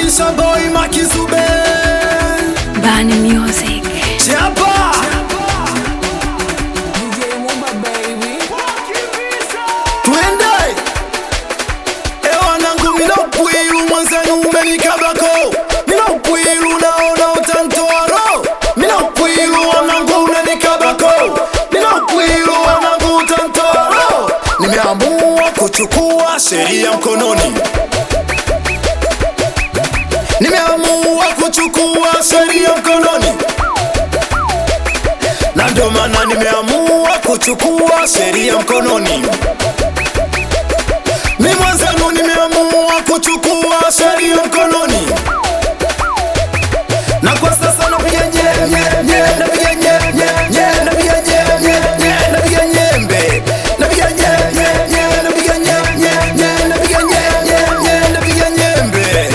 Aisha boy Makizube Bani Music. Chapa Twende Ewa nangu mina upwilu mwenzenu umenikabako Mina upwilu naona utantoa roho Mina upwilu wanangu umenikabako Mina upwilu wanangu utantoa roho Nimeamua kuchukua sheria mkononi Nimeamua kuchukua sheria mkononi na ndio maana nimeamua kuchukua sheria mkononi. Mi mwenzenu nimeamua kuchukua sheria mkononi, na kwa sasa napiga nye nye nye, napiga nye nye nye, napiga nye nye nye, napiga nyembe, napiga nye nye nye, napiga nye nye nye, napiga nye nye nye, napiga nyembe.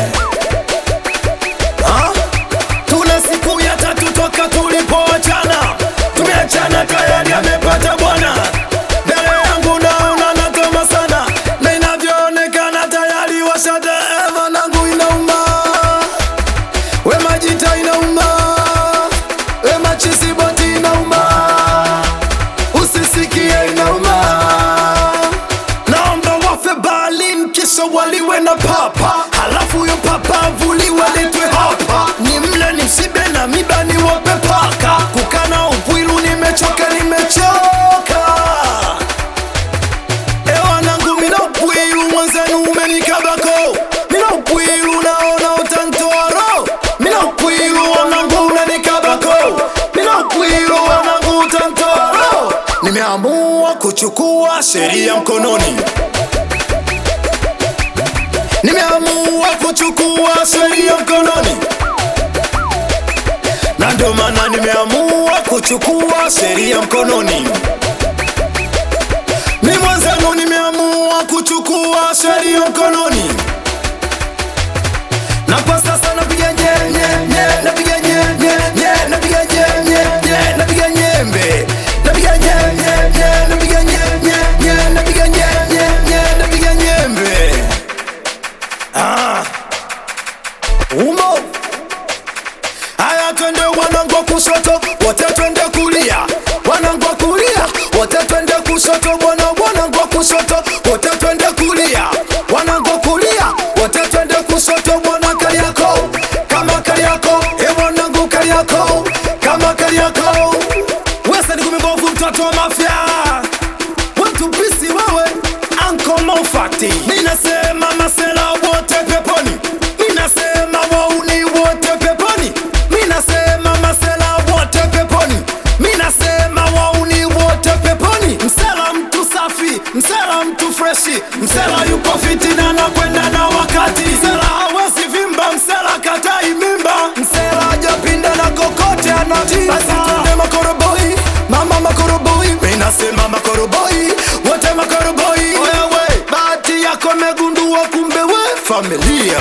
Ah? Tuna siku ya tatu toka tulipoachana, tumeachana tayari amepata bwana. Mbele yangu naona nakoma sana, na inavyoonekana tayari washadaema nangu inauma, we majita inauma, we machisiboti inauma, usisikie inauma. Naomba wafe Berlin kisha waliwe na papa, halafu yo papa avuliwe letwe hapa, ni mle ni msibe na miba ni wape paka. Kukana upwilu nimechoka, nimechoka. Ewa nangu mina upwilu mwenzenu umenikabako, mina upwilu naona utantoa roho, mina upwilu wanangu umenikabako, mina upwilu wanangu utantoa roho. Nimeamua kuchukua sheria mkononi. Nimeamua kuchukua sheria mkononi, na ndio maana nimeamua kuchukua sheria mkononi. Mi mwenzenu nimeamua kuchukua sheria mkononi, na kwa sasa napiga nye nye nye, napiga nye nye nye, napiga nye nye nye, napiga nyembe, napiga nye nye nye, napiga nye nye nye, napiga nye nye nye, napiga nyembe. Ah. Umo Haya twende wanangu wa kushoto wote twende kulia wanangu wa kulia wote twende kushoto bwana wanangu wa kushoto wote twende kulia wanangu wa kulia wote twende kushoto bwana Kariako kama Kariako e wanangu Kariako kama Kariako Wesa ni kumibovu mtoto wa mafia Watu pisi wewe Anko Mofati Ninasema masela wote peponi Ninasema wauni wote peponi Ninasema masela wote peponi Ninasema wauni wote peponi Msela mtu safi, msela mtu freshi Msela yupo fiti na anakwenda na wakati Msela hawezi vimba, msela katai mimba Msela hajapinda na kokote anatimba Basi twende makoroboi, mama makoroboi Minasema makoroboi, wote makoroboi Wewe, bahati yako megundua kumbe we familia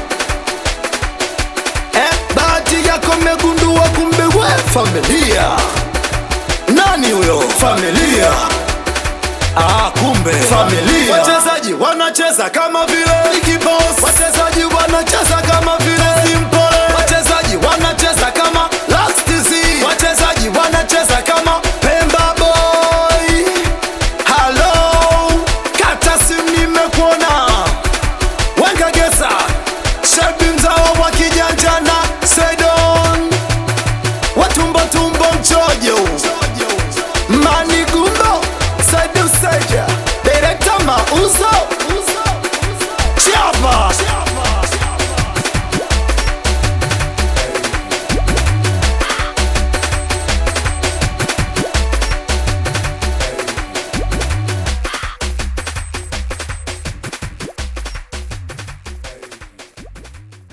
eh, bahati yako megundua kumbe we familia nani huyo familia Ah, kumbe familia. Wachezaji wanacheza kama vile Big Boss. Wachezaji wanacheza kama vile